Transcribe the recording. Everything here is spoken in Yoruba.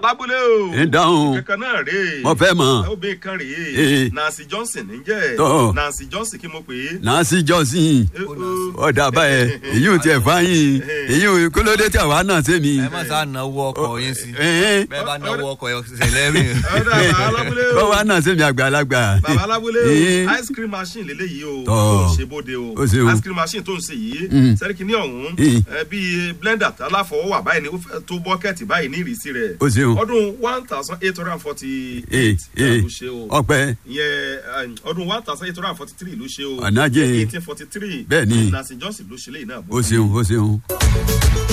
lábúlé o. ń dáhùn kankan náà rèé. mo fẹ́ mọ̀ obìnrin kan rèé. Eh. nancy johnson ń jẹ́. Tọ́. nancy johnson kí mo pè é. nancy johnson Eh, oh. ọ̀dà báyẹn èyí ò tiẹ̀ fáyín èyí ò kólódé tí àwa náà ṣe mí. ẹ má sá náwó ọkọ̀ yín sí Ẹ̀ẹ́n. bẹ́ẹ̀ bá náwó ọkọ̀ yẹn ṣẹlẹ̀ rìn. ọ̀dà bàbá lábúlé o. kọ́ wa náà ṣe mí àgbàlagbà. bàbá alábúlé Eh. o ice cream machine lélẹ́yìí o Tọ́. tó ń ṣe bóde o Ó ṣeun. ice cream machine tó ń ṣe yìí Mm. sẹ́ríkì ní ọ̀hún Eh. ẹ, bíi blender aláfọwọ́wà báyìí ni ó fẹ́ tó bọ́kẹ́tì báyìí ní ìrísí rẹ̀ Ó ṣeun. ọdún one thousand eight hundred and forty ee eight ee ló ṣe o ọpẹ ìyẹn um, ọdún one thousand eight hundred and forty three ló ṣe o Ọ̀nàjẹ́. eighteen forty three Bẹ́ẹ̀ ni. nancy johnson ló ṣe léyìn náà o ṣeun o ṣeun.